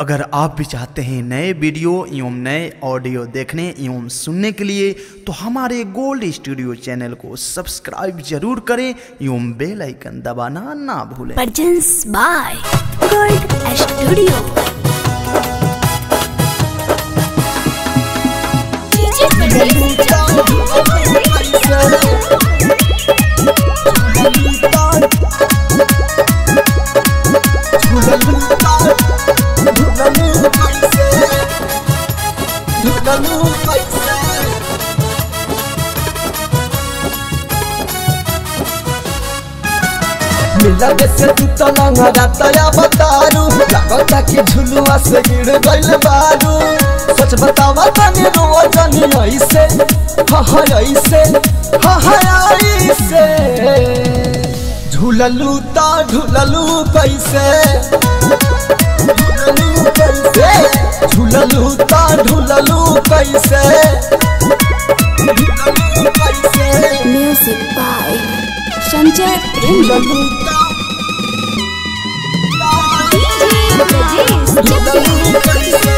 अगर आप भी चाहते हैं नए वीडियो एवं नए ऑडियो देखने एवं सुनने के लिए तो हमारे गोल्ड स्टूडियो चैनल को सब्सक्राइब जरूर करें एवं बेल आइकन दबाना ना भूलें Presents by Gold Studio. मिला से तू तलंगा रातया बतारू लागता कि झुलुआ से गिर गइल बारू सच बतावा तनी रोआ जानी ऐसे हा हा ऐसे हा हा ऐसे झूललू ता झूललू कैसे झूललू कैसे झूललू ता झूललू कैसे झूललू कैसे Music by Sanjay Prem. झूललू ता झूललू कैसे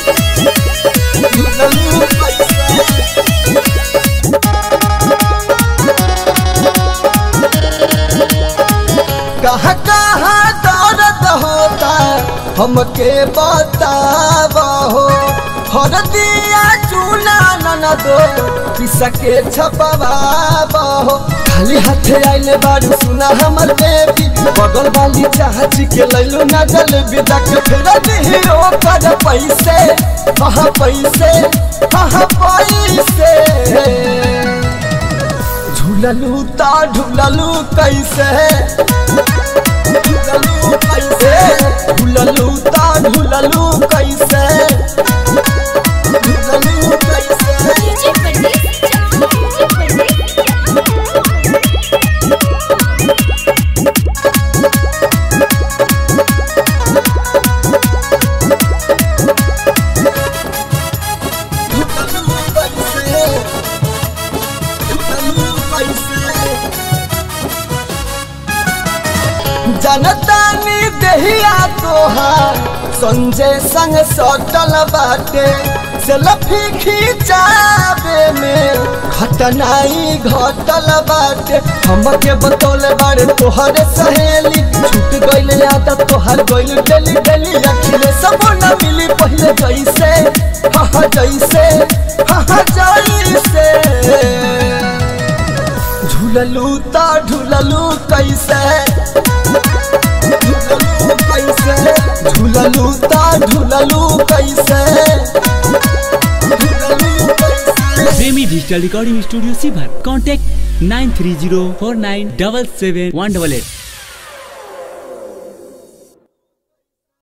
झूललू कैसे कहाँ कहाँ दर्द होता हमके बताबो हर दिया चूना न दो किसके छपवाबो खाली हाथे आइले बारू सुना हमर बेबी बगल वाली चाची के लैलू ना जल विदा के फेर दिहिरो कर पैसे हाँ पैसे हाँ पैसे झूललू ता झूललू कैसे झूललू कैसे झूललू ता झूललू कैसे झूललू कैसे झूललू कैसे झूललू कैसे जनतानी देहिया तोहार संजय संग सटल बाटे सेल्फी खिंचावे में घटनाई घटल बाटे हमके बतौले बारे तोहरे सहेली छूट गइल आदत तोहर गइल डेली डेली अखिले सब न मिली पहले जैसे हा हा जैसे हा हा जैसे झूललू ता झूललू कैसे झूललू कैसे झूललू ता झूललू कैसे झूललू कैसे प्रेमी डिजिटल रिकॉर्डिंग स्टूडियो सीभर contact nine three zero four nine double seven one double at